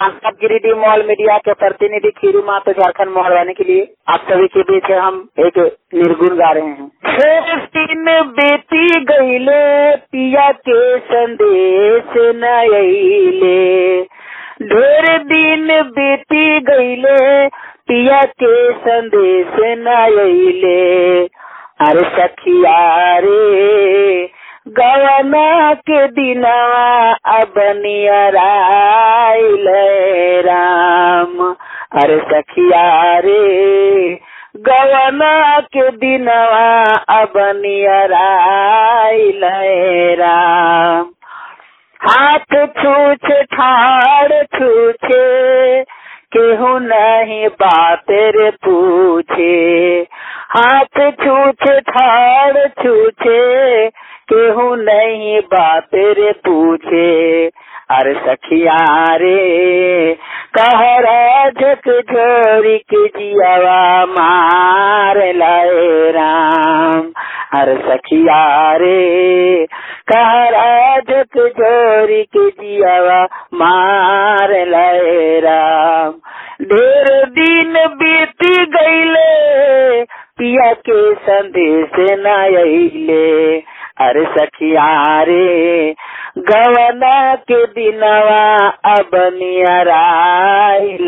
आप Giridih mall media के प्रतिनिधि खीरू मातो झारखंड मोहरवाने के लिए आप सभी के बीच हम एक निर्गुण गा रहे हैं शेष दिन बेटी गईले पिया के संदेश नईले ढेर दिन बेटी गईले पिया के संदेश नईले अरे सखिया रे गवना के दिनवा अब नियराइल राम अरे सखिया रे गवना के दिनवा अब नियराइल राम हाथ छूछ ठाड़ छूछे केहू नहीं बात रे पूछे हाथ छूछ ठाड़ छूछे केहू नहीं बात रे पूछे अरे सखिया रे कहरा झक झोरी के जियावा मार लाए राम अरे सखिया रे कहरा झक झोरी के जियावा मार लाए राम ढेर दिन बीत गईले पिया के संदेश न अइले अरे सखिया रे गवना के दिनवा अब नियराइल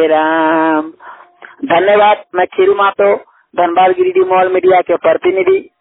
राम धन्यवाद मैं खीरू मातो धनबाद गिरिडीह मॉल मीडिया के प्रतिनिधि